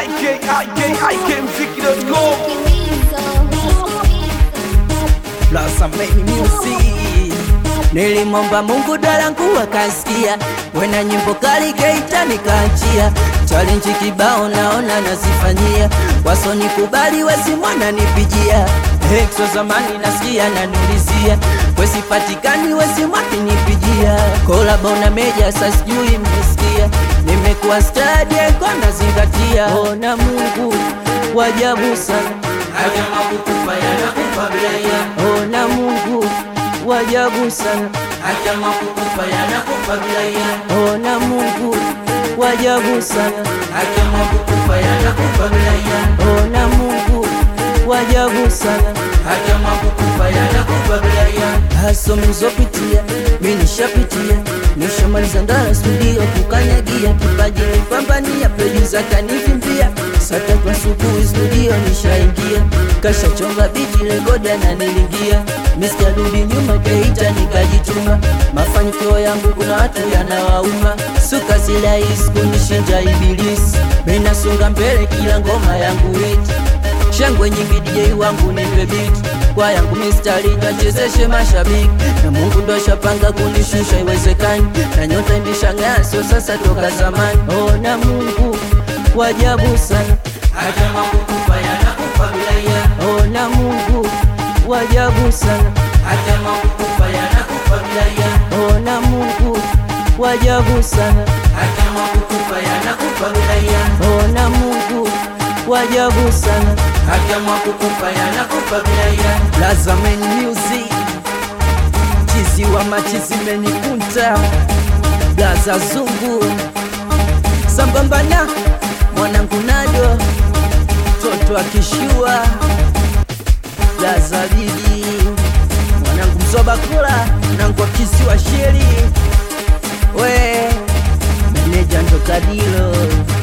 IK, IK, IK, mziki.com. Blossom Made Music. Nilimomba Mungu dalangu akasikia, wena nyimbo kali Geita nikaachia, challenge kibao naona nazifanyia, wasonikubali wesi mwana nipijia, Hexo zamani nasikia nanulizia, wesipatikani wesi mwaki nipijia, kolabo na meja sasa sijui mmesikia, nimekuwa stadi kona zingatia, ona Mungu wajabu sana Haya makukufa yanakufa bila ya Ona Mungu wajabu sana, Haya makukufa yanakufa bila ya ona Mungu wajabu sana, Haya makukufa yanakufa bila ya ona Mungu wajabu sana. Haya makukufa yanakufa bila ya Haso mlizopitia mi nishapitia, nishamaliza ndara studio kukanyagia, kipaji nipambania, producer kanivimbia, saa tatu asubuhi studio nishaingia, kashachonga biti rekodi ananilingia, miskarudi nyuma Geita nikajituma, mafanikio yangu kuna watu yanawauma, suka silahisi kunishinja ibilisi, minasonga mbele kila ngoma yangu hiti shangwe nyingi DJ wangu nipe beat kwa yangu mistari kachezeshe mashabiki na Mungu ndo shapanga kunishusha iwezekani na nyota imeshang'aa sio sasa toka zamani ona Mungu wajabu sana Haya makukufa yanakufa bila ya ona Mungu wajabu sana Haya makukufa yanakufa bila ya ona Mungu wajabu sana Haya makukufa yanakufa bila ya ona Mungu wajabu sana Haya makukufa yanakufa bila ya Lazamen Music Chizi wa machizi menikunta Blaza Zungu Sambamba na mwanangu Nado Toto akishua Blaza Bibi Mwanangu Mzoba Kula Mwanangu akisiwa Sheri We Meneja ndo Kadilo